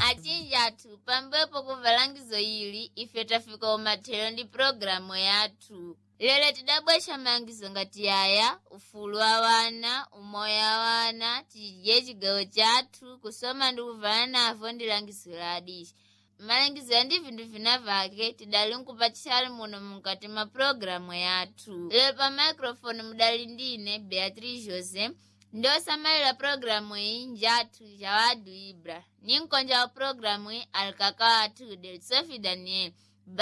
achinji athu pambuyepo kumva langizo ili ife tafika umathero ndi pulogalamu yathu lero tidabwesha malangizo ngati aya ufulu wa wana umoyo wa wana tidye chigawo chathu kusoma ndi kuvala navo ndi langizo la adishi malangizo ya ndi vinthu vina vake tidali nkupachali muno mukati mwa pulogalamu yathu lero pa microphone mudali ndine beatrice jose ndi osamalira pulogalamu iyi njathu jawadu ibra ni mkonja wa pulogalamu iyi alikaka wathu del sofi daniel